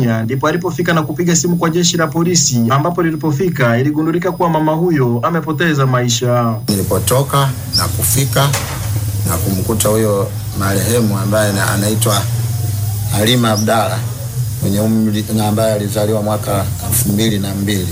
Tanzania, ndipo alipofika na kupiga simu kwa jeshi la polisi, ambapo lilipofika iligundulika kuwa mama huyo amepoteza maisha. Nilipotoka na kufika na kumkuta huyo marehemu ambaye na- anaitwa Halima Abdalla mwenye umri na ambaye alizaliwa mwaka elfu mbili na mbili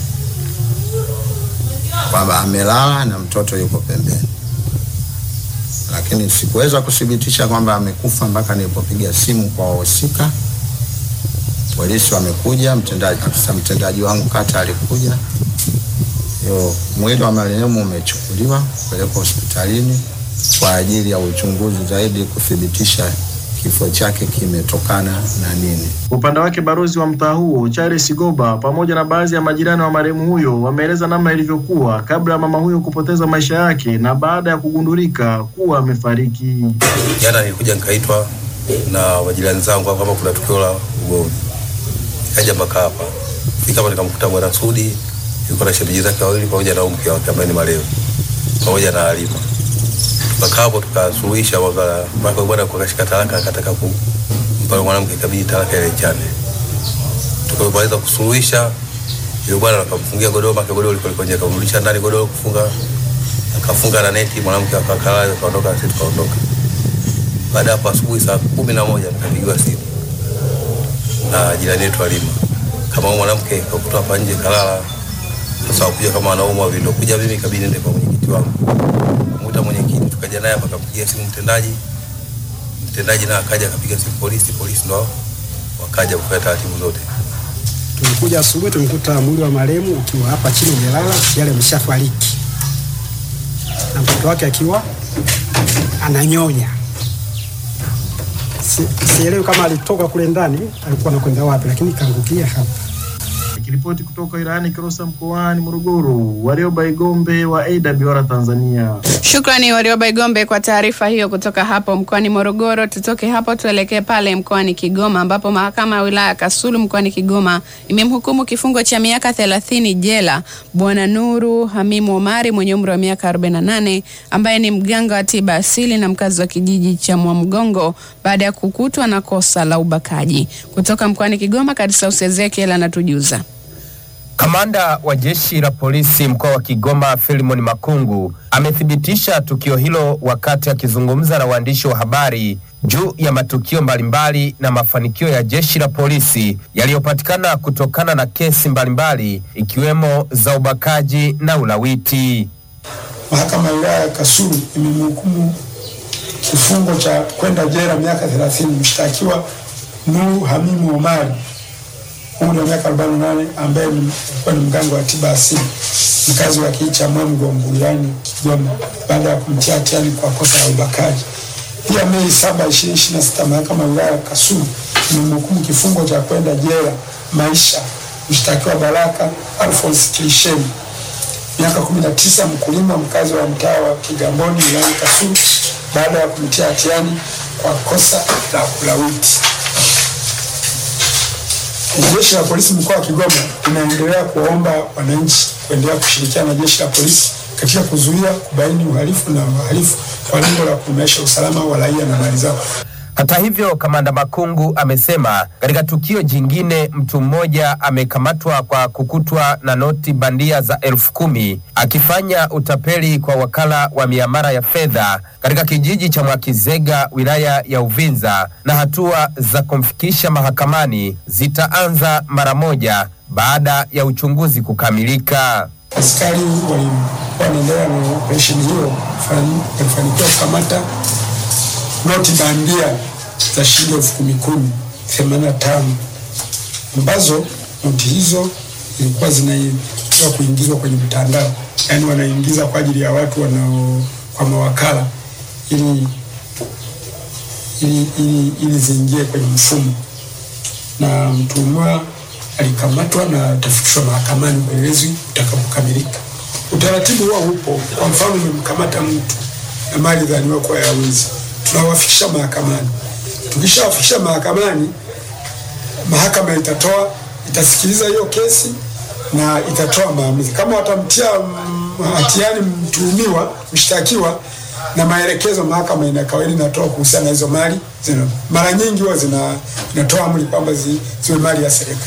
kwamba amelala na mtoto yuko pembeni, lakini sikuweza kuthibitisha kwamba amekufa mpaka nilipopiga simu kwa wahusika. Polisi wamekuja, mtendaji, afisa mtendaji wangu kata alikuja. Yo, mwili wa marehemu umechukuliwa kupelekwa hospitalini kwa ajili ya uchunguzi zaidi kuthibitisha kifo chake kimetokana na nini. Upande wake balozi wa mtaa huo Charles Goba pamoja na baadhi ya majirani wa marehemu huyo wameeleza namna ilivyokuwa kabla ya mama huyo kupoteza maisha yake na baada ya kugundulika kuwa amefariki. Jana nilikuja nikaitwa na majirani zangu hapa kama kuna tukio la ugomvi, nikaja mpaka hapa. Fika hapa nikamkuta bwana Sudi yuko na shemeji zake wawili pamoja na mke wake ambaye ni marehemu pamoja na Halima. Tukakaa hapo tukasuluhisha mpaka mpaka bwana akashika talaka akataka kumpa mwanamke ikabidi talaka ile ichane. Tukapomaliza kusuluhisha yule bwana akamfungia godoro make godoro liko liko nje akamrudisha ndani godoro kufunga akafunga na neti mwanamke akakalala akaondoka sisi tukaondoka. Baada ya hapo asubuhi saa kumi na moja nikapigiwa simu na jirani yetu Halima, kama huyu mwanamke kakutoa hapa nje kalala, sasa wakuja kama anaumwa vindo kuja, mimi ikabidi nende kwa mwenyekiti wangu kumuita mwenyekiti, tukaja naye hapa, akampigia simu mtendaji, mtendaji naye akaja akapiga simu polisi, polisi ndo wakaja kufanya taratibu zote. Tumekuja asubuhi, tumekuta mwili wa marehemu ukiwa hapa chini umelala, tayari ameshafariki na mtoto wake akiwa ananyonya. Si- Sielewi kama alitoka kule ndani alikuwa anakwenda wapi, lakini kaangukia hapa. Nikiripoti kutoka wilayani Kilosa mkoani Morogoro, Warioba Igombe wa AWR Tanzania. Shukrani Warioba Igombe kwa taarifa hiyo kutoka hapo mkoani Morogoro. Tutoke hapo tuelekee pale mkoani Kigoma ambapo mahakama ya wilaya ya Kasulu mkoani Kigoma imemhukumu kifungo cha miaka 30 jela Bwana Nuru Hamimu Omari mwenye umri wa miaka 48 ambaye ni mganga wa tiba asili na mkazi wa kijiji cha Mwamgongo baada ya kukutwa na kosa la ubakaji. Kutoka mkoani Kigoma, Kadisaus Ezekiel anatujuza. Kamanda wa jeshi la polisi mkoa wa Kigoma Philimon Makungu amethibitisha tukio hilo wakati akizungumza na waandishi wa habari juu ya matukio mbalimbali na mafanikio ya jeshi la polisi yaliyopatikana kutokana na kesi mbalimbali ikiwemo za ubakaji na ulawiti. Mahakama ya wilaya ya Kasulu imemhukumu kifungo cha kwenda jela miaka 30 mshtakiwa Nuru Hamimu Omari umri wa miaka 48 ambaye ni- alikuwa ni mganga wa tiba asili mkazi wa kijiji cha Mwamgongo wilayani Kigoma baada ya kumtia hatiani kwa kosa la ubakaji. Pia Mei 7, 2026 mahakama ya wilaya ya Kasulu imemhukumu kifungo cha kwenda jela maisha mshtakiwa Baraka Alphonse Kilisheni miaka 19 mkulima mkazi wa mtaa wa Kigamboni wilayani Kasulu baada ya kumtia hatiani kwa kosa la kulawiti. Jeshi la polisi mkoa wa Kigoma linaendelea kuwaomba wananchi kuendelea kushirikiana na jeshi la polisi katika kuzuia, kubaini uhalifu na wahalifu kwa lengo la kuimarisha usalama wa raia na mali zao. Hata hivyo, kamanda Makungu amesema katika tukio jingine mtu mmoja amekamatwa kwa kukutwa na noti bandia za elfu kumi akifanya utapeli kwa wakala wa miamala ya fedha katika kijiji cha Mwakizega wilaya ya Uvinza, na hatua za kumfikisha mahakamani zitaanza mara moja baada ya uchunguzi kukamilika. Askari walikuwa wanaendelea na operesheni hiyo, fani- walifanikiwa kukamata noti bandia za shilingi elfu kumi kumi themanini na tano ambazo noti hizo zilikuwa zinatakiwa kuingizwa kwenye mtandao, yaani wanaingiza kwa ajili ya watu wanao kwa mawakala ili ili, ili, ili ziingie kwenye mfumo, na mtuhumiwa alikamatwa na atafikishwa mahakamani upelelezi utakapokamilika. Utaratibu huo upo. Kwa mfano, umemkamata mtu na mali dhaniwa kuwa ya wizi, tunawafikisha mahakamani. Tukishawafikisha mahakamani, mahakama itatoa itasikiliza hiyo kesi na itatoa maamuzi. Kama watamtia mm, hatiani mtuhumiwa mshtakiwa na maelekezo, mahakama ina kawaida inatoa kuhusiana na hizo mali zina, mara nyingi huwa zina inatoa amri kwamba zi, ziwe mali ya serikali.